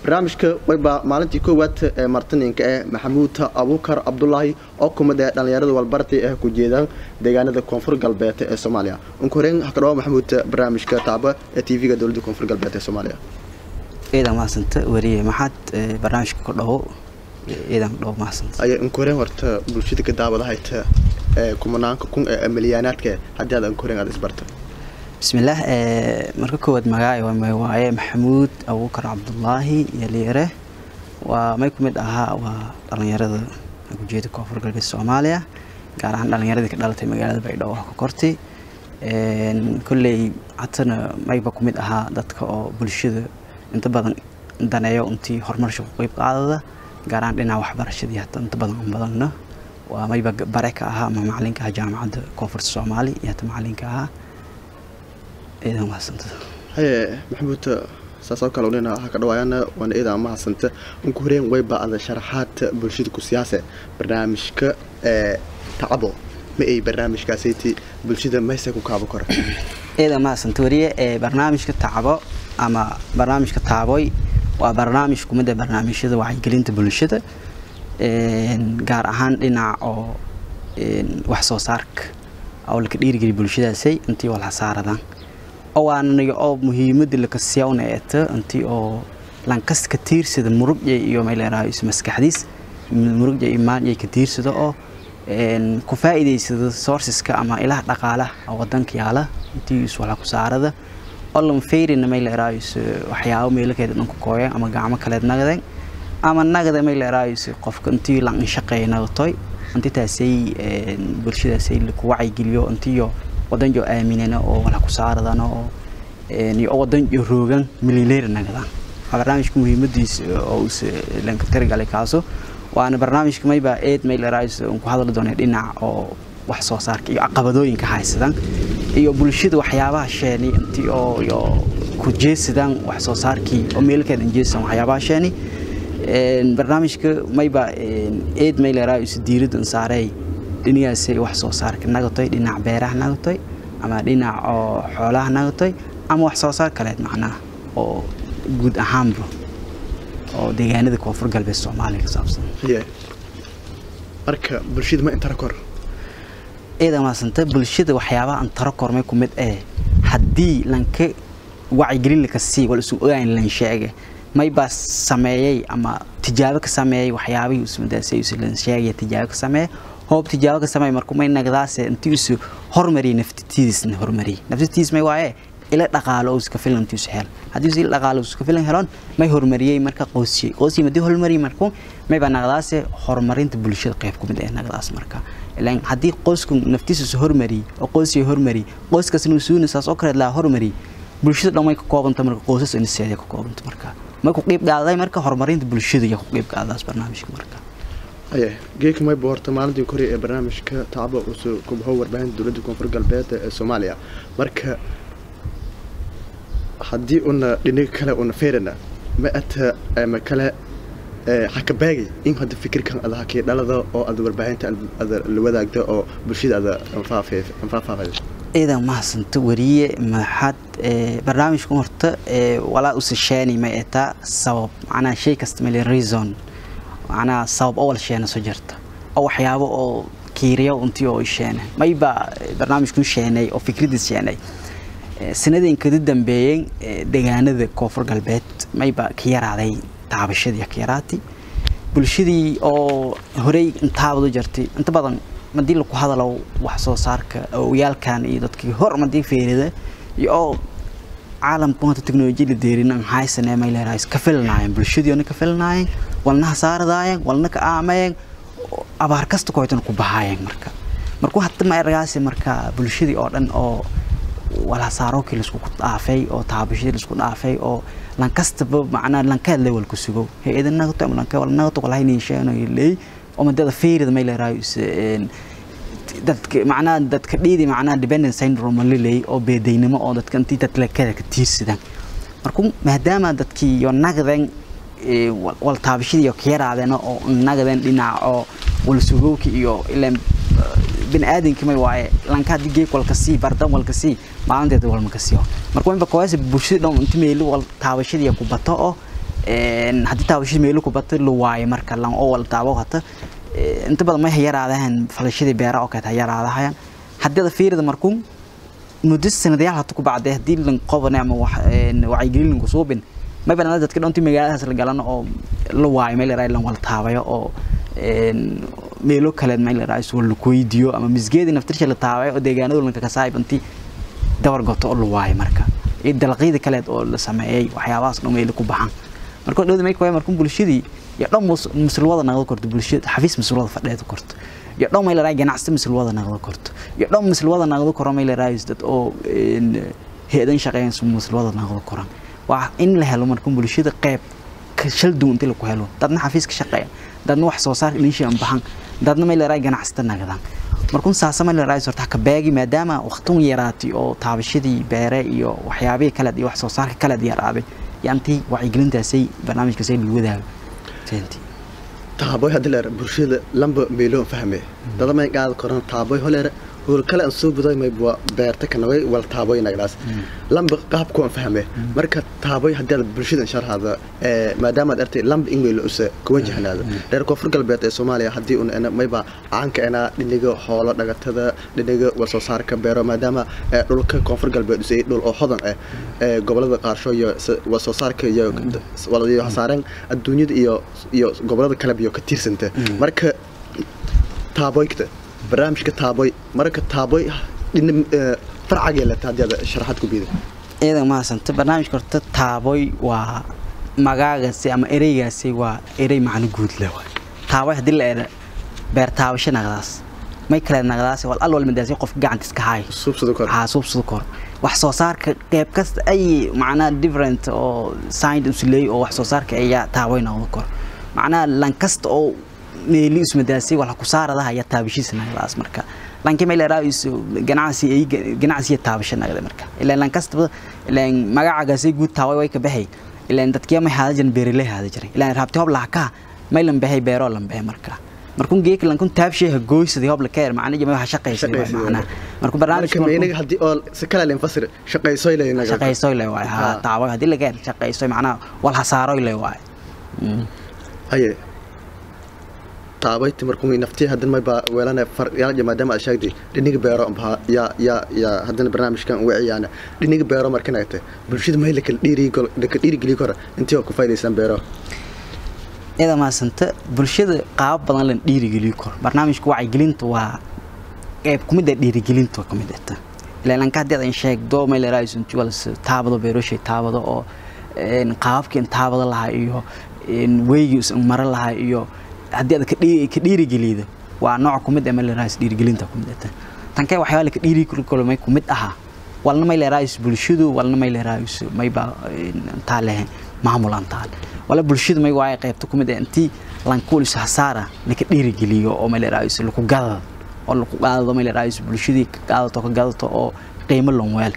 barnaamijka wayba maalintii koowaad ee martininka eh maxamuud abuukar cabdulaahi oo kumid ee dhallinyarada walbartay ah ku jeedaan deegaanada koonfur galbeed ee soomaaliya unkuhoreyn hakadhawa maxamuud barnaamijka taaba ee t v-ga dowladda koonfur galbeed ee soomaaliya ciidan mahadsanta wariye maxaad barnaamijka ku dhawo ciidan dhawo mahadsanta aya unkuhoreyn horta bulshada ka daawadahayta ee kumanaanka kun ee milyaanaadka haddii aad unkuhoreyn aad isbarta bismillaah marka koowaad magacay waa may waaye maxamuud abuukar cabdulaahi iyo liire waa may ku mid ahaa waa dhallinyarada ujeeda koonfur galbeed soomaaliya gaar ahaan dhallinyaradii ka dhalatay magaalada baydhabo ka kortay kolley hatana mayba ku mid ahaa dadka oo bulshada inta badan daneeyo intii horumarsha ku qeyb qaadada gaar ahaan dhinaca waxbarashadii hata inta badan aan badanna waa mayba bare ka ahaa ama macalinka ahaa jaamacadda koonfurta soomaali iyo hata macalinka ahaa ciidan mahadsanta haye maxamuud saasoo kale unina ha ka dhawaayana waana ciidan mahadsanta unku horeen wayba ada sharaxaad bulshada ku siyaase barnaamijka ee tacabo ma ay barnaamijkaasayti bulshada mayse ku kaabo kora ciidan mahadsanta wariye ee barnaamijka tacabo ama barnaamijka taaboy waa barnaamij kumida barnaamijyada wacyigelinta bulshada gaar ahaan dhinaca oo wax soo saarka oo laka dhiirigeliya bulshadaasay intii oo lahasaaradan oo waanaga oo muhiimada lakasiyawna eeta intii oo lankas ka tiirsada murugya iyo mayleeraha is maskaxdiis murugya imaanyay ka tiirsada oo ku faa'iidaysada sourceska ama ilaha dhaqaalaha oo wadanka yaala intii is wala ku saarada oo lan feyrina mayleeraha is waxyaabo meelakeeda dhanku kooyeen ama gacmo kaleed nagadeen ama nagada mayleeraha is qofka intii lan shaqeeya nagatoy intii taasay bulshadaasay laku wacyigeliyo intiyo wadan jo aaminana oo wala ku saaradana oo iyo wadan jo roogan milileer nagadaan waa barnaamijka muhiimadiisa oo us lanka tirigalay kaaso waana barnaamijka mayba eed maylerais ku hadli doona dhinac oo wax soo saarka iyo caqabadooyinka haysadan iyo bulshada waxyaabaha sheeni intii oo iyo ku jeesadaan wax soo saarkii oo meelkeeda jeesan waxyaabaha sheeni barnaamijka mayba eed maylerais diiradda saaray dhinacaasay wax soo saarka nagatoy dhinac beeraha nagatoy ama dhinac oo xoolaha nagatoy ama wax soo saar kaleed macnaha oo guud ahaanba oo deegaanada koonfur galbeed soomaaliya ka saabsan marka bulshada ma intara kor ciidan maasanta bulshada waxyaabaha antaro kormay ku mid eh haddii lanka wacyigelin laka sii wala isu ogaan lan sheege maybaa sameeyey ama tijaabo ka sameeyey waxyaabihii usmadaasay lan sheegaya tijaabo ka sameeye hoob tijaabo ka sameey markuu may nagdaase intii isu hormariyay naftitiisna hormariyay naftitiis may waaye ila dhaqaalo iska filan intii isu hel haddii ila dhaqaalo iska filan helon may hormariyay marka qoysiyay qoysiyay madii hormariyay markuu may baa nagdaase horumarinta bulshada qayb ku mid ah nagdaas marka ilaan haddii qoysku naftiisa isu hormariyay oo qoysiyay hormariyay qoyskaasna uu suuna saas oo kale laa hormariyay bulshada dhan way ka koobanta marka qoysas in seeday ka koobanta marka ma ku qeyb qaaday marka horumarinta bulshada iyo ku qeyb qaadaas barnaamijka marka aye geeka mayba horta maalintii kore ee barnaamijka tacabo usoo kubaho warbaahinta dowladda koonfur galbeed ee soomaaliya marka haddii una dhinaga kale una feerana ma ata ma kale xakabaagay in hadda fikirkan ada hakii dhalada oo ada warbaahinta ada la wadaagda oo bulshada ada anfaafaafayd ciidan mahadsanto wariye maxaad barnaamijkan horta walaa usasheeni ma etaa sabab macnaha shay kasta male reason macnaha sabab oo wala sheena soo jirta oo waxyaabo oo kiiriyo intii oo sheena mayba barnaamijku sheenay oo fikradiis sheenay sanadeen kada dambeeyeen deegaanada koonfur galbeed mayba ka yaraaday taabashadii ka yaraatay bulshadii oo horey intaabadu jirtay inta badan madii laku hadalo wax soo saarka oyaalkan iyo dadkii hor madii feerida iyo oo caalamku hanta teknolojiyada deerin aan haysanee may leedahay ka filnaayeen bulshadiina ka filnaayeen walna hasaaradaayeen walna ka aamayeen abaar kasta kooytan ku bahaayeen marka markuu hadda ma ergaasi marka bulshadii oo dhan oo walhasaarokii laisku dhaafay oo taabashadii laisku dhaafay oo lankastaba macnaa lankeed level ku sugo hay-ada nagato ama lanke wala nagato walahay niisheeno leey oo madada feerida may leedahay dadka macnaha dadka dhiidi macnaha dependent syndrome laleey oo beedaynimo oo dadka intii dadlekada ka tiirsadaan markuu maadaama dadkii iyo nagdan wal taabashadii iyo kayaraadeen oo nagdan dhinac oo wal sugowki iyo ilaan bini aadamkii may waaye lanka haddii geeg walka sii bardan walka sii maalinteeda walma ka siiyo marka inba kowaasa bulshada dhan inta meeli wal taabashadii ku bato oo haddii taabashada meelo kubata la waayo marka lan oo wala taabo hata inta badan may yaraadahan falashadii beera oo kale yaraadahayaan haddii ada fiirida markuun muddo sanadayaal hata ku bacday haddii lan qoban ama wacyigelin lanku suubin may banaan dadka dhantii magaaladaas la galano oo la waayo meel yaraa lan wala taabayo oo meelo kale meel yaraa isoo la weydiiyo ama misgeedii naftirsha la taabayo oo deegaanadu lanka kasaayib intii dabar goto oo la waayo marka iyo dalaqyada kaleed oo la sameeyey waxyaabahaas dhan meelo ku baxan marka dhowda may kuwaya markun bulshadii iyo dhan musulwada naqdo korto bulshada xafiis musulwada fadheedo korto iyo dhan may leedahay ganacsi musulwada naqdo korto iyo dhan musulwada naqdo koro may leedahay dad oo heedan shaqeeyaan musulwada naqdo koran waa in la helo markun bulshada qayb shal duwan inta lagu helo dadna xafiis ka shaqeeya dadna wax soo saar inay shan baxan dadna may leedahay ganacsata naqdaan markun saasa may leedahay sorta ka baagi maadaama waqtun yaraatay oo taabashadii beere iyo waxyaabihii kale iyo wax soo saarka kale yaraaday yaantii wacyigelintaasay barnaamijkaasay lagu wadaago taaboy haddii leer bulshada lamba meeloon fahme dada may qaadi koran taaboy holeer hool kale aan soo buday may bua beerta kanaway wal taaboy nagdaas lamba qaabku aan fahme marka taaboy haddii aad bulshada sharxaada maadaama aad artay lamba in meelo usa ku wajahnaada reer koonfur galbeed ee soomaaliya haddii un ena mayba caanka ena dhiniga hoolo dhagatada dhiniga wal soo saarka beero maadaama dhulka koonfur galbeed usay dhul oo hodan ah gobolada qaarsho iyo wal soo saarka iyo walayo hasaareen adduunyada iyo iyo gobolada kale iyo ka tiirsanta marka taaboygta barnaamijka taaboy marka taaboy farcagee leta haddii aad sharaxaad ku biida ciidan mahadsanta barnaamijka horta taaboy waa magaagaasi ama ereygaasi waa erey macno guud leh waay taaboy haddii la era beer taabasho naqdaas may kale naqdaas wal al walmadaasi qof gacantiis ka haay suubsada kor haa suubsada kor wax soo saarka qeyb kasta ay macnaha different oo signed usuleey oo wax soo saarka ayaa taaboy noqdo kor macnaha lan kasta oo meeli ismadaasay wala ku saarada ayaa taabashiisa naqdaas marka lanki meel raaiso ganacsi ay ganacsi taabasho naqda marka ilaa lan kasta ilaa magacagaasi guud taaway way ka baxay ilaa dadkii ma haada jirin beerilay haada jiray ilaa raabti hob laaka may lan baxay beero lan baxay marka markun geek lan kun taabshay gooysadii hob la keer macna jama waxa shaqaysay macna markuu barnaamijka marka hadii oo si kala leen fasir shaqaysoy leeyna shaqaysoy leey waay ha taaway hadii la gaar shaqaysoy macna wal hasaaroy leey waay haye taabayti markuu naftii hadan may ba weelana faryaal maadaama aad sheegtay dhiniga beero amba ya ya ya hadan barnaamijkan uga ciyaana dhiniga beero markan ay tahay bulshada may la kala dhiiri la kala dhiiri geli kara intii oo ku faydaysan beero ida maasanta bulshada qaab badan la dhiiri geli karo barnaamijku wacyigelinta waa qayb kumid ah dhiirigelinta kamid ah ilaa lanka hadii aan sheegdo may la raayso intii wala taabado beeroshay taabado oo qaabkii taabado lahaa iyo weygii mara lahaa iyo haddii aad ka dhiirigelido waa nooc kumid ah malerays dhiirigelinta kumid ah tan kale waxyaaba ka dhiiri kulmay kumid aha walna may leerays bulshadu walna may leerays may ba intaa leh maamul antaal wala bulshadu may waay qaybta kumid ah intii lankuulis hasaara laka dhiirigeliyo oo may leerays laku gadado oo laku qaadado may leerays bulshadii ka qaadato ka gadato oo qiimo lon weel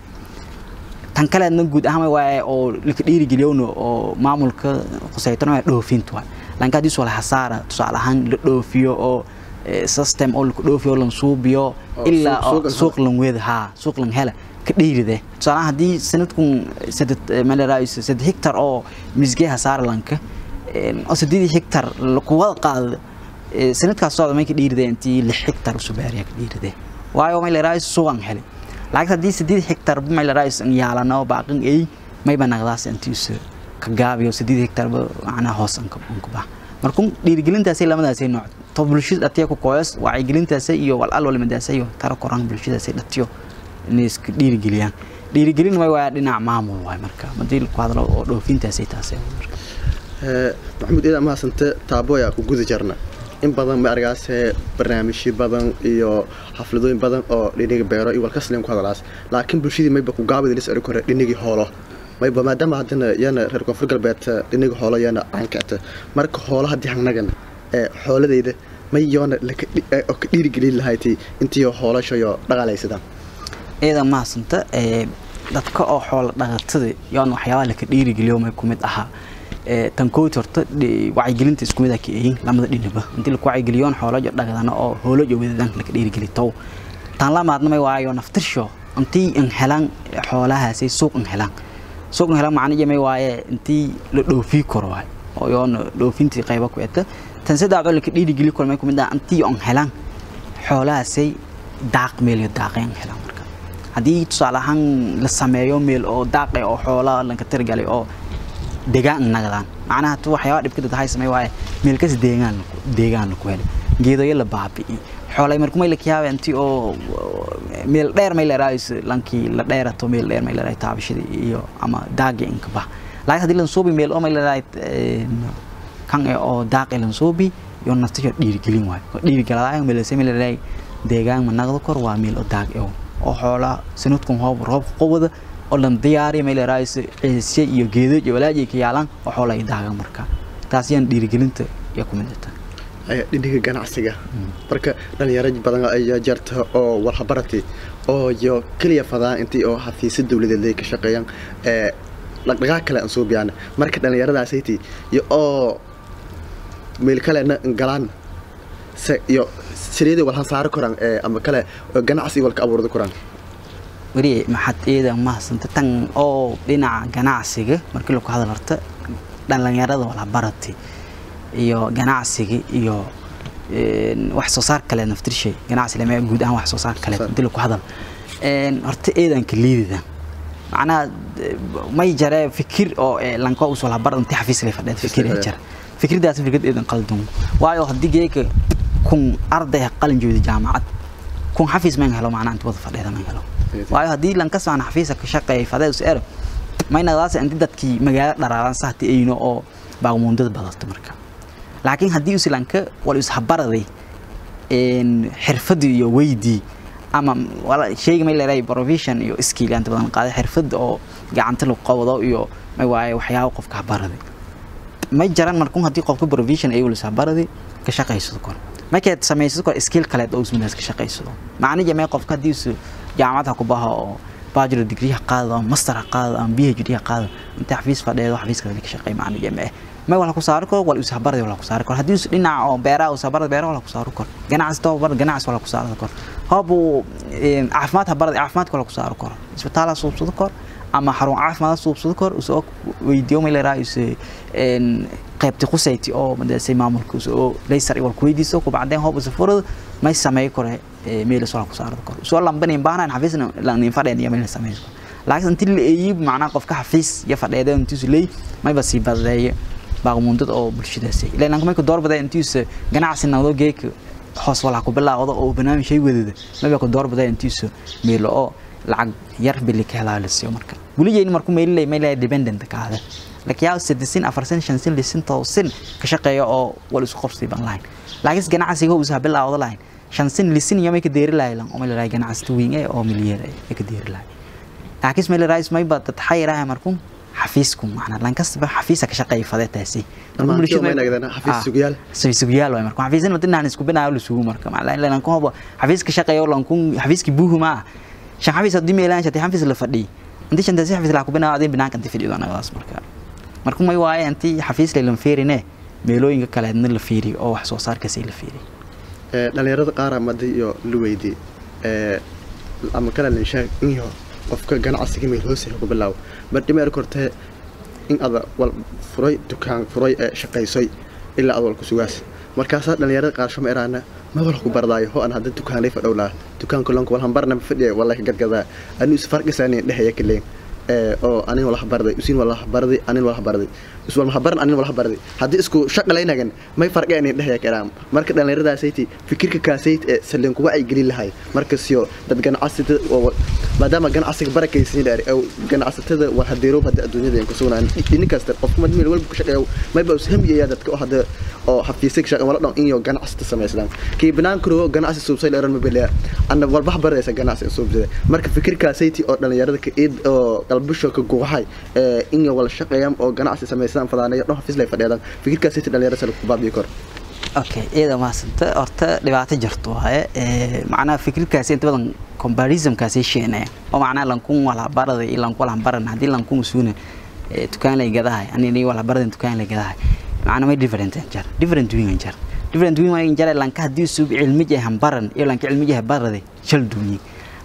tan kaleedna guud ahaan waay oo laka dhiirigeliyowna oo maamulka khusaytona waa dhoofinta waay lanka hadii soo hasaara tusaale ahaan la dhoofiyo oo system oo la dhoofiyo lan suubiyo ilaa suuq lan weeda ha suuq lan hela ka dhiiride tusaale ahaan hadii sanadkun saded maleraayis saded hectar oo misgee hasaara lanka oo saddeed hectar ku wada qaado sanadkaas socda may ka dhiiride intii lix hectar usoo baariya ka dhiiride waayo maleraayis suuqan hele laakiin haddii saddeed hectar maleraayis yaalano baaqin ay mayba naqdaas intii usoo gaabiyo sideed hectar macnaha hoos an ku bax markuu dhiirigelintaasay lamadaasay nooc to bulshada dhatiya ku kooyas wacyigelintaasay iyo wal al walmadaasay iyo tara koran bulshadaasay dhatiyo inay iska dhiirigeliyaan dhiirigelin way waa dhinac maamul waay marka madii ku hadlo oo dhoofintaasay taasay maxamuud idaa mahadsante taaboya ku guda jarna in badan ma argaasee barnaamijyo badan iyo xafladooyin badan oo dhiniga beero iyo walkasleen ku hadalaas laakiin bulshadii mayba ku gaabida lis eri kore dhinigii hoolo mayba maadaama haddana yana reer koonfur galbeed dhiniga hoolo yana caankaata marka hoolo haddii hangnagan ee xooladayda may yoona oo ka dhiirigelin lahayti intii hoolashayo dhaqaalaysadaan ciidan mahadsanta dadka oo xoola dhaqatada yoon waxyaabaha laka dhiirigeliyo may kumid ahaa tan kooti horta wacyigelinta isku mid ah ka eeyin lamada dhinaba intii laku wacyigeliyoon xoolajo dhaqdana oo hoolojo wadadan laka dhiirigeli tow tan lamaadna may waayo naftirsho intii in helaan xoolahaasay suuq in helaan suuqna helan macnihi may waaye intii la dhoofii karo waay oo yoona dhoofintii qaybo ku eta tan saddex oo la ka dhiirigeli karo may kumid ah intii on helan xoolahaasay daaq meel iyo daaqeen helan marka haddii tusaale ahaan la sameeyo meel oo daaqe oo xoolaha lanka tirgalay oo deegaan nagadaan macnaha tu waxyaaba dhibka dad hay samey waaye meel kas deegaan deegaan ku helay geedoyo la baabi'i xoolay markuu may la kiyaaba intii oo meel dheer may leeraayso lankii la dheerato meel dheer may leeraay taabashadii iyo ama daagi inka bah laakiin haddii lan suubi meel oo may leeraay kan ee oo daaqi lan suubi iyo naftiyo dhiirigelin waayo oo dhiirigeladaay meel se may leeraay deegaan ma naqdo kor waa meel oo daaq oo oo xoolaa sanadkun hoob roob qowada oo lan diyaari may leeraayso ciise iyo geedo iyo walaajay ka yaalan oo xoolay daagan marka taas yaan dhiirigelinta iyo ku mid tahay dhindhiga ganacsiga marka dhalinyaro badan ayaa jarta oo walhabarati oo yo keliya fadaan intii oo xafiisya dowladeed ay ka shaqeeyaan dhaqdhaqaaq kale aan soo biyaan marka dhalinyaradaasaytii iyo oo meel kalena galaan iyo sideedii walhan saari koraan ama kale ganacsi walka abuurda koraan weli maxad eeda mahadsanta tan oo dhinaca ganacsiga markii lagu hadal horta dhalinyarada walhabarati iyo ganacsiga iyo wax soo saar kale naftirshay ganacsi lama guud ahaan wax soo saar kale dil ku hadal horta eedanka liidida macnaha may jare fikir oo lanka usoo labar intii xafiis la fadhiya fikir ay jara fikirdaas fikrad eedan qaldan waayo haddii geeka kun arday qalin jooda jaamacad kun xafiis ma helo macnaha inta wada fadhiyada ma helo waayo haddii lanka saan xafiisa ka shaqeeyay fadhiya us ero maynadaas intii dadkii magaalo dharaaran sahti ayno oo baagmuundada badato marka laakiin haddii uslanka wal ishabaraday xirfadii iyo weydii ama sheyga may leedahay provision iyo skill inta badan qaaday xirfad oo gacanta lagu qabado iyo may waaye waxyaabo qofka habaraday may jaran markun haddii qofka provision ay wal ishabaraday ka shaqaysado kor markaad samaysado kor skill kaleed oo ismidaas ka shaqaysado macnihi may qofka haddii isu jaamacad ha ku baha oo bachelor degree ha qaado ama master ha qaado ama phd ha qaado inta xafiis fadhiyeedo xafiiskaas ka shaqeey macnihi ma ma wala ku saari karo wal ishabarada wala ku saari karo haddii is dhinaca oo beeraha ushabarada beeraha wala ku saari karo ganacsi tababar ganacsi wala ku saari karo hoobu caafimaad habarada caafimaadka wala ku saari karo isbitaala suubsado karo ama xarun caafimaad suubsado karo usoo weydiiyo ma leeraa is qaybti qusayti oo madasay maamulka usoo laysar wal ku weydiiso ku bacdeen hoob usafurada may sameey karo meelas wala ku saari karo usoo lambanin baahnayn xafiisna lanin fadheen iyo meel sameey laakiin intii la eeyib macnaha qofka xafiis iyo fadheeda intiisu leey mayba sii badeeyo baaqmundad oo bulshadaasi ilaa lanka marka doorbada intiisa ganacsi noqdo geeka hoos wala ku bilaawdo oo barnaamij shay wadada maba ku doorbada intiisa meelo oo lacag yar bili ka helaa lasiyo marka buliyeyn marku meelay meelay dependent kaada laakiin yaa sidisin afarsan shansin lisin toosin ka shaqeeyo oo wal isku qabsi ban lahayn laakiin ganacsiga uu isa bilaawdo lahayn shansin lisin iyo ka deeri lahayn oo meelay ganacsi weyn ee oo milyan ee ka deeri lahayn laakiin meelay raayis may bad taxayiraha markuu xafiisku macna lan kastaba xafiisa ka shaqeey fadeetaasi xafiisyaal waay marka xafiisan wadinaan isku binaayo la sugu marka macna lan ku hobo xafiiska shaqeeyo lan ku xafiiski buuhu ma shan xafiis hadii meelaan shatay xafiis la fadhi inta shan taasi xafiis la ku binaayo adin binaanka inta fadhiyo anagaas marka marka may waaye intii xafiis la fiirine meelooyinka kale adna la fiiriyo oo wax soo saarkaasi la fiiriyo dhalinyarada qaar amadi iyo la weydi ama kale la sheeg iyo qofka ganacsiga meel hoose ku bilaabo bardhimeer kortee in ada wal furay dukaan furay ee shaqaysay ilaa ad wal ku sugaas markaasaa dhalinyarada qaarsho ma iraana ma wal ku bardaayo ho an hadda dukaanay fadhowlaa dukaanka lonka wal hambarna fadhiya wala ka gadgadaa anu is farqisaani dhehaya kaleen oo anin wala habarday usin wala habarday anin wala habarday is wala habaran anin wala habarday haddii isku shaqalaynagan may farqi anin dhehaya karaan marka dhalinyaradaasaytii fikirka kaasayt ee salleen kuga ay gelin lahay markasiyo dad ganacsatada maadaama ganacsiga barakaysiin dheer oo ganacsatada waa hadeerow hadda adduunyada ay ku sugnaan dhinin kasta qofka mad meel walba ku shaqeeyo mayba us hamiyaya dadka oo hadda oo xafiisay shaqo wala dhan in iyo ganacsata samayslaan kii banaan karo ganacsi suubsay leeran ma beliya anna walba habaraysa ganacsi suubsay marka fikirkaasaytii oo dhalinyarada ka eed oo qalbisho ka guuxay ee in wala shaqeeyaan oo ganacsi samaystaan fadaanayo dhan xafiis lay fadhiyaan fikirkaasaytii dhalinyarada sala ku baabiyo kor okay iyada maasanta horta dhibaato jirto waaye macnaha fikirkaasi inta badan comparismkaasi sheenaya oo macnaha lankun wala barada iyo lankun wala baran haddii lankun suuna dukaan lay gadahay anini wala barada dukaan lay gadahay macnaha may different jar different wing jar different wing way jar lanka haddii sub cilmi jahan baran iyo lanka cilmi jahan barada shal duuni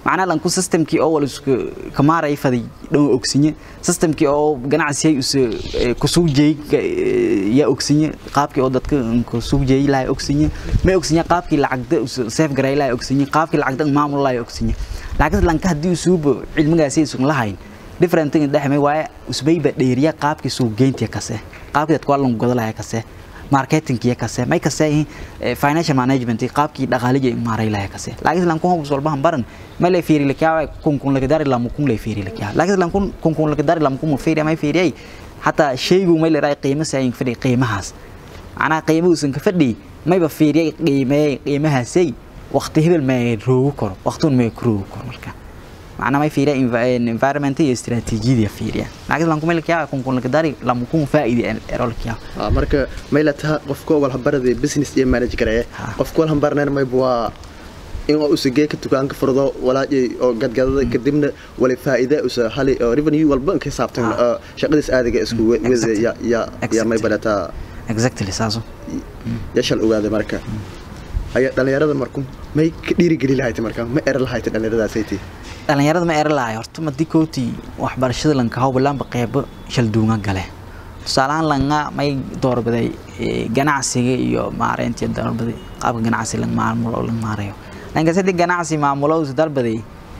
macnaha lanku systemkii oo wal isku kamaaray faday dhow ogsinye systemkii oo ganacsi us kusug jeey ya ogsinye qaabkii oo dadka kusug jeey lahay ogsinye ma ogsinye qaabkii lacagda us safe garay lahay ogsinye qaabkii lacagda maamul lahay ogsinye laakiin lanka hadii usuubo cilmigaasi isu lahayn different thing dhaxmay waaye usbayba dheeriya qaabkii suuq geyntiya kase qaabkii dadku waa lagu godalahay kase marketing iyo kase may kase financial management qaabkii dhaqaaliga maaray lahay kase laakiin lan kun hubs walba baran ma la fiiri lakiyaa kun kun laga dari lam kun la fiiri lakiyaa laakiin lan kun kun kun laga dari lam kun fiiri may fiiriyay hatta shaygu may la raay qiimo sayin fadhi qiimahaas ana qiimo usan ka fadhi may ba fiiriyay qiimee qiimahaasay waqti hebel ma roogo karo waqtun ma roogo karo marka macna may fiiriya environment iyo istiraatiijiyada fiiriya laakiin lan kumel kiyaa kun kun laga dari lam kun faa'iidi erol kiyaa marka may la taha qofka wal habarada business iyo manage gareeya qofka wal habarnaan may waa in uu usagee ka dukaanka furdo walaajay oo gadgadada kadibna wali faa'iida usa hali oo revenue walba ka saabtan shaqadiis aadiga isku wada ya ya ya may balata exactly saaso yashal ogaada marka ayaa dhalinyarada marku may ka dhiirigeli lahayd marka ma eran lahayd dhalinyaradaasaytii dhalinyarada ma eran lahay horta madii kootii waxbarashada lanka hawbalaanba qeybo shalduunga gale tusaalahaan langa may doorbiday ganacsiga iyo maareyntii doorbiday qaabka ganacsi lang maamulo oo lang maarayo lanka sadii ganacsi maamulo usu dalbaday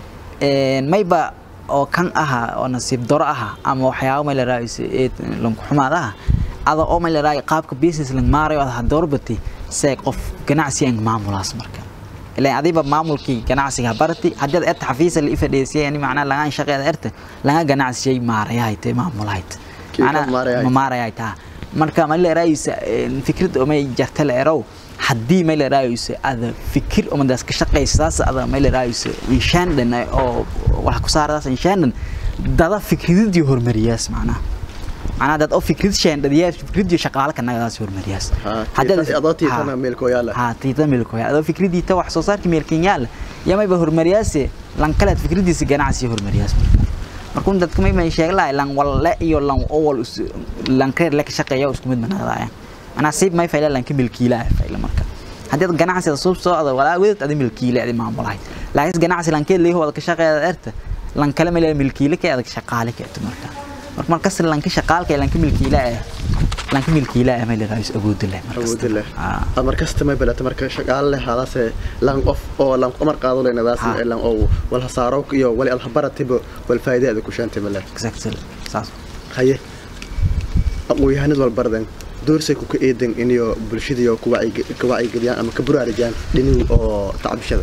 mayba oo kan aha oo nasiib daro aha ama waxyaabo may la raayis lanku xumaad aha ada oo may la raay qaabka business lang maarayo ada doorbatay see qof ganacsi aan maamulaas marka ilaan adiba maamulkii ganacsiga barati haddii aad xafiisa la ifadheysay yani macnaa lagaan shaqeeda erta laga ganacsiyay maarayahay te maamulahayd macnaa maarayahay taa marka ma la raayisa fikrad oo may jarta la erow haddii may la raayisa ada fikir oo madaas ka shaqeysaas ada may la raayisa inshaandan oo wax ku saaradaas inshaandan dada fikradii hormariyaas macnaa macnaa dad oo fikrad sheendhadiyaa fikradii shaqaale ka nagadaas hormariyaas adoo tiitana meelkooyaala ha tiita meelkooyaala adoo fikradiita wax soo saarka meelkenyaala yamayba hormariyaase lan kalead fikradiisa ganacsi hormariyaas markuu dadka may may sheeg lahay lan walle iyo lan owal lan kreer la ka shaqeeya isku mid manadayaan manaa siib may fayla lan ka milkiila fayla marka haddii ad ganacsiga suub soo ada walaa wedad adi milkiile adi maamulahay laakiin ganacsi lankeed leeyahay wada ka shaqeeya erta lan kale ma leeyahay milkiile ka adag shaqaale ka marka marka markas lanka shaqaalka lanka milkiila ah lanka milkiila ah meel raayis awood leh awood leh ah markasta ma balata marka shaqaal leh hadaase lan qof oo lan qomar qaado leh nadaas lan oo wal hasaaro iyo wali al habaratiba wal faa'iidada ku shaantay male exactly saas haye aqoonyahanad wal bardan doorsay ku ka eedan inay bulshada ku wacyigeliyaan ama ka buraarajaan dhinaca oo tacbishada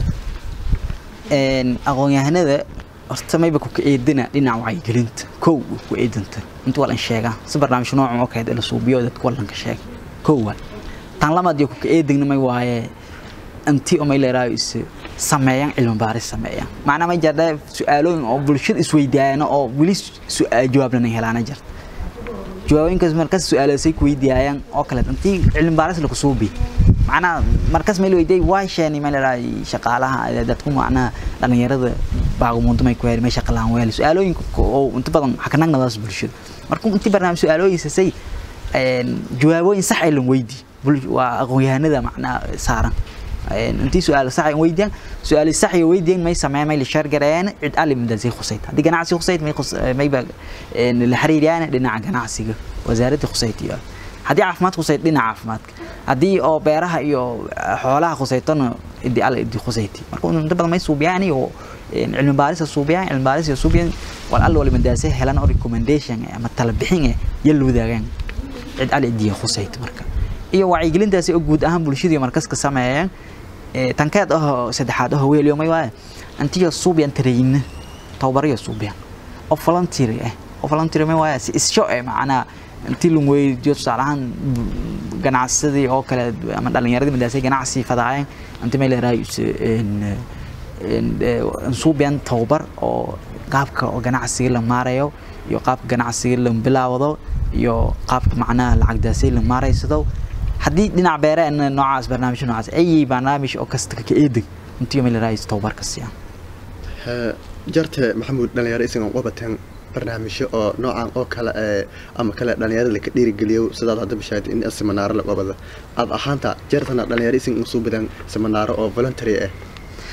een aqoonyahanada horta mayba ku eedina dhinaca wacyigelinta kow ku eedanta inta walan sheegaa si barnaamij noocan oo kale la suubiyo dadka walan ka sheeg kow waa tan lamaad iyo ku eedina may waaye anti oo may leeyahay is sameeyaan cilmi baaris sameeyaan macna ma jirta su'aalooyin oo bulshada isweydiiyaan oo wali su'aal jawaab lana helaan jirta jawaabinkaas markaas su'aalaysay ku weydiiyaan oo kale anti cilmi baaris la ku suubi macna markaas meel weydiiyay waa sheeni ma leeyahay shaqaalaha dadku macna dhalinyarada baaqumuunta may ku heermay shaqa laan weel su'aalooyinka oo inta badan xakanagnadaas bulshada markuu intii barnaamij su'aalooyinsay een jawaabooyin sax ay lan weydii waa aqoonyahanada macnaa saaran intii su'aal sax ay weydiyaan su'aal sax ay weydiyaan may sameeyaan may la shar gareeyaan cid alim dadasi khusayd hadii ganacsi khusayd may may ba la xiriiriyaan dhinaca ganacsiga wasaaradda khusaytiga haddii caafimaad khusayd dhinaca caafimaadka haddii oo beeraha iyo xoolaha khusaydtana idii alla idii khusayti marka inta badan may suubiyaan iyo cilmi baaris suubiyaan cilmi baaris suubiyaan wal alla wali madaasay helan oo recommendation ama tala bixin yal wadaagaan cid alla idii khusayt marka iyo wacyigelintaasi oo guud ahaan bulshadii markas ka sameeyaan tankeed oo saddexaad oo weeliyo may waaye antiyo suubiyaan tarayna tawbariyo suubiyaan oo volunteer ah oo volunteer may waaye si isho eh macnaa intii lagu weydiiyo tusaale ahaan ganacsadii oo kale ama dhalinyaradii madaasay ganacsi fadaayeen intii may leedahay suubiyaan tawbar oo qaabka oo ganacsiga la maarayo iyo qaabka ganacsiga la bilaawdo iyo qaabka macnaha lacagdaasay la maaraysado haddii dhinac beere noocaas barnaamij noocaas ayay barnaamij oo kasta ka eedag intii may leedahay tawbar ka siiyaan jarte maxamuud dhalinyaro isagan qabateen barnaamijyo oo noocan oo kale ee ama kale dhalinyarada laka dhiirigeliyo sidaad hadda bishaad in seminaaro la qabada aad ahaanta jartana dhalinyaro isin usoo badan seminaaro oo voluntary ah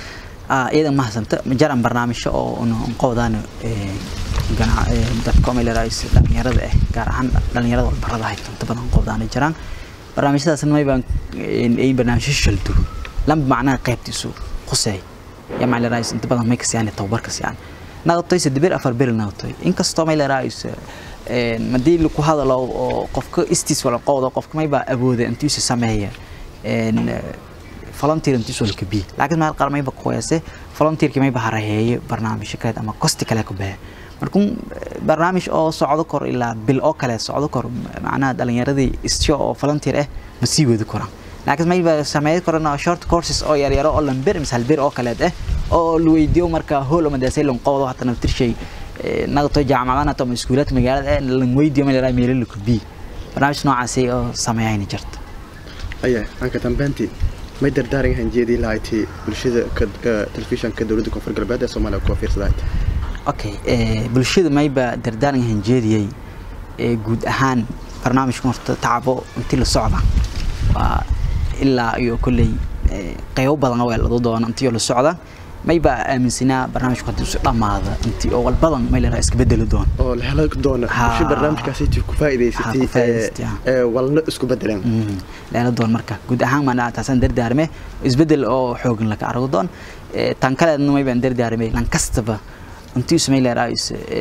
ah iyada ma hasanta jaran barnaamijyo oo una qowdaan ee ganac ee dadka meelays dhalinyarada ah gaar ahaan dhalinyarada walbarada haysto inta badan qowdaan jiraan barnaamijyadaas may baan ay barnaamijyo shaldu lamba macnaha qaybtiisu qusay ya meelays inta badan may kasiyaan tababarka siyaan naqtoy saddeer afar bil naqtoy inkastoo meelays ee madii ku hadalo oo qofka istis wala qowdo qofka may baa awooda intii uu sameeyo een volunteer intii soo kabi laakiin ma qaar may ba qoyase volunteer kii may ba haraheeye barnaamij kale ama kosti kale ku baa markuu barnaamij oo socdo kor ilaa bil oo kale socdo kor macnaha dhalinyaradii istio oo volunteer ah ma sii wadi karaan laakiin may ba sameey karana short courses oo yar yar oo lamber misal bir oo kale ah oo la weydiyo marka hool ama daasay lan qowdo hatta naftir shay naqto jaamacadana ama iskuulaadka magaalada lan weydiyo meel ay meel ku bi barnaamij noocaas oo sameeyayna jirta aya anka dambeyntii may dardaaran yahan jeedii lahayti bulshada telefishanka dowladda koonfur galbeed ee soomaaliya kuwa fiirsadahayd okay bulshada mayba dardaaran yahan jeediyey guud ahaan barnaamijka horta tacabo intii la socda waa ilaa iyo kolley qaybo badan oo lado doono intii la socda mayba aaminsanaa barnaamijku haddii isu dhammaada intii oo walbadan may leedahay iska bedeli doono oo la helo doono bulsho barnaamijkaasi intii ku faa'iidaysatay ee walna isku bedeleen leela doon marka guud ahaan maana taasaan dardaarme isbedel oo xoogan laka arago doon tan kaleedna may baan dardaarmay lan kastaba intii isu may leedahay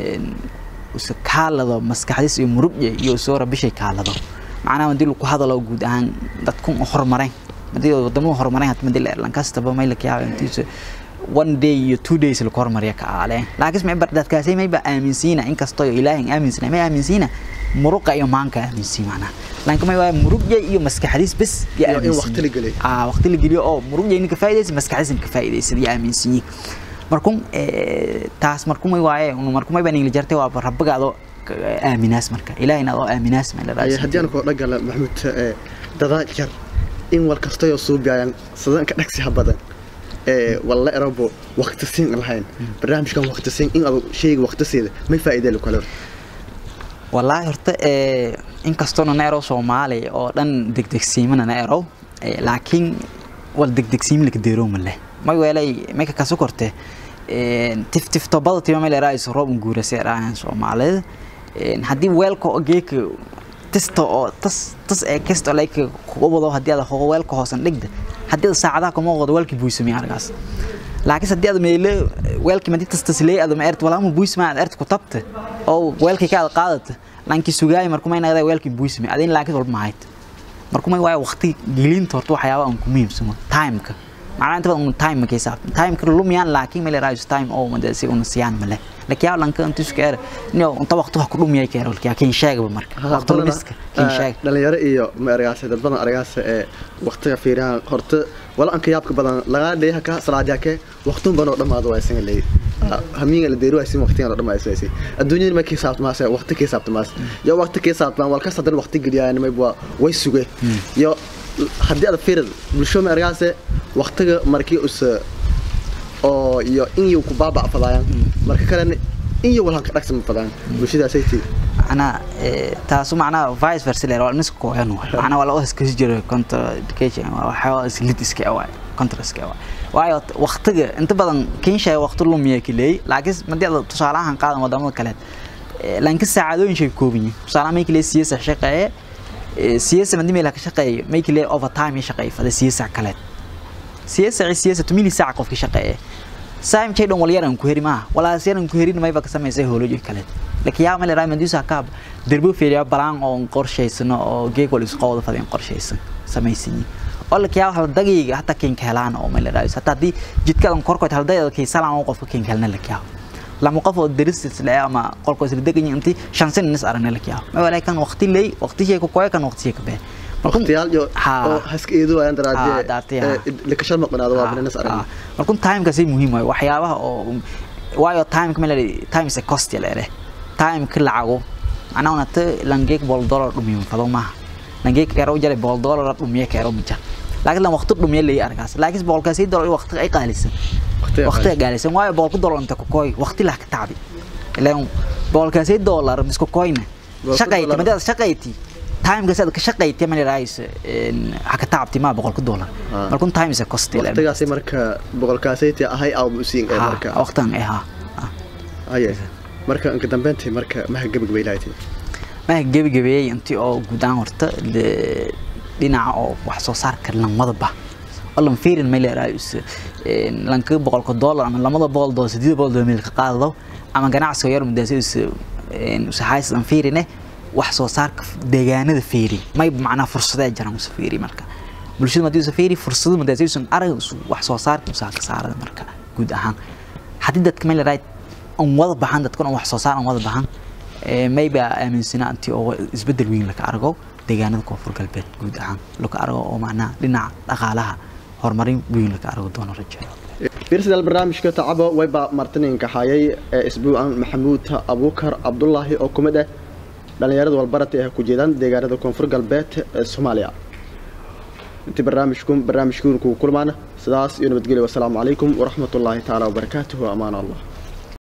isu kaalado maskaxdiis iyo murugye iyo soo rabishay kaalado macnaha haddii lagu hadalo guud ahaan dadkun horumareen haddii wadamada horumareen hadii madii lan kastaba may la kiyaaga intiisa one day iyo two days la kormariya ka aale laakiin ma dadkaasi may ba aaminsiina inkastoo ilaahin aaminsana may aaminsiina muruqa iyo maanka aaminsiin macna laakiin may waa murugya iyo maskaxdiis bas ya aaminsiin waqti la geliyo ah waqti la geliyo oo murugya inka faa'iideysa maskaxdiis inka faa'iideysa iyo aaminsiin markuu taas markuu may waaye markuu may baan ingli jartay waa rabbigaado aaminaas marka ilaahina oo aaminaas ma la raasay haddii aan ku dhagala maxamuud dadaa jar in wal kasta oo suubiyan sadan ka dhagsi badan walla erabo waqti siin lahayn barnaamijkan waqti siin in aad shayga waqti siida may faa'iido leh kale wallahi horta ee inkastoo na ero Soomaali oo dhan degdegsiimana na ero laakiin wal degdegsiim laka deero ma leh may weelay may ka kaso korte ee tif tif tobada tima meel raayis roob guura seeraan Soomaalida haddii weelka oo geeka testa oo tas tas ee kasto like kugu wado haddii aad hogo weelka hoosan dhigda haddii saacadaha kuma qodo weelkii buusamay argaas laakiin haddii aad meelo weelkii madii tastas leey aad ma ert walaama buusma aad ert ku tabta oo weelkii ka qaadata laakiin sugaay markuu ma inaad weelkii buusmay adin laakiin walba ma hayt markuu ma waa waqti gelinta horta waxyaabo aan ku muhiimsano timeka macnaha inta badan time ma kaysa time ka lumiyaan laakiin meel raayis time oo madasi una siyaan male laakiin yaa lanka intu iska er inuu inta waqti wax ku dhumiyay ka erol kaa kin sheegaba marka waqti lumiska kin sheeg dhalinyaro iyo ma ergaas dad badan ergaas ee waqtiga fiiraan horta wala anka yaabka badan laga dheeyaha ka salaadiya ke waqtun banoo dhamaado waa isan leey hamiga la deeru aysan waqtiga oo dhamaayso aysan adduunyada ma kiisaabto maas waqti kiisaabto maas yo waqti kiisaabto wal ka sadan waqti geliyaan may way suge yo haddii aad fiirid bulsho ma ergaas waqtiga markii us oo iyo in uu ku baabaa fadayaan marka kale in iyo walhan ka dhagsan fadayaan bulshadaas ay tii ana taasu macnaha vice versa leer waa nisku kooyan macnaha waa la iska jiro contra education waxa islid iska waa contra iska waa waayo waqtiga inta badan kin shay waqti lumiya kileey laakiin madii aad tusaalahan qaadan wadamada kale laakiin saacadooyin shay koobin tusaalaha may kileey siyaasa shaqeeye siyaasa madii meel ka shaqeeye may kileey overtime shaqeeye fada siyaasa kale siyaasa siyaasa tumili saac qofka shaqeeye saam chay dhan walyaran ku heri maaha walaasyaan ku herin mayba ka samaysay howlooyin kale laakiin yaa meel raymond yusa kaab darbo fiiriya balaan oo qorshaysano oo geeg wal isku qowda fadin qorshaysan samaysan oo la kiyaa hal daqiiqa hatta keen ka helaan oo meel raayis hatta hadii jidkadan korkood hal daqiiqa kay salaan oo qofka keen kalna la kiyaa lama qof oo daristis le ama qolko isla degan intii shan sin nis aragna la kiyaa ma walaakan waqti leey waqti shay ku kooy kan waqti shay ka baa waqtiyaal iyo oo haska eedu ayaan daraadee la ka shalma qanaado waa bananas aragna markuu time kasi muhiim waay waxyaabaha oo waayo time kamel time is a cost yale time ka lacago ana una ta langeek bol dollar dhumiyo fado ma langeek karo jare bol dollar dhumiyo karo mija laakiin lan waqti dhumiyo leey arkaas laakiin bol kasi dollar waqti ay qaalisan waqti qaalisan waayo bol ku dollar inta ku koy waqti la ka tacbi ilaan bol kasi dollar misku koyna shaqayti madada shaqayti timeka sad ka shaqayti ma leeyahay ha ka taabti ma boqolka dollar Ah. markun time is a cost waqtigaasi marka boqolkaasaytii ahay aw musiin ee marka waqtan eh ha haye marka inka dambeyntii marka maha gebagabay lahayd ma gebagabeeyay intii oo guudaan horta de- dhinaca oo wax soo saarka lamadaba olan fiirin ma leeyahay lanka boqolka dollar ama lamada boqol dollar sideed boqol dollar meel ka qaado ama ganacsiga yar mudaasiis saxays aan fiirine wax soo saarka deegaanada fiiri may macnaa fursada jiraan usa fiiri marka bulshada madii usa fiiri fursada mudaasiis arag wax soo saarka usa ka saarada marka guud ahaan haddii dadka ma leeyahay aan wada baxan dadkan oo wax soo saar aan wada baxan ee maybe aaminsana anti oo isbedel weyn la ka argo deegaanada koonfur galbeed guud ahaan la ka argo oo macnaa dhinaca dhaqaalaha horumarin weyn la ka argo doono rajayo fiirsidaal barnaamijka tacabo wayba martininka hayay ee isbuucan maxamuud abuukar cabdulaahi oo kumid ah dhallinyarada walbarata ee ku jeedaan deegaanada koonfur galbeed ee soomaaliya intii barnaamijku barnaamijkuun kugu kulmaana sidaas iyo nabadgelyo wasalaamu calaykum waraxmatullaahi tacaala wabarakaatuhu amaan allah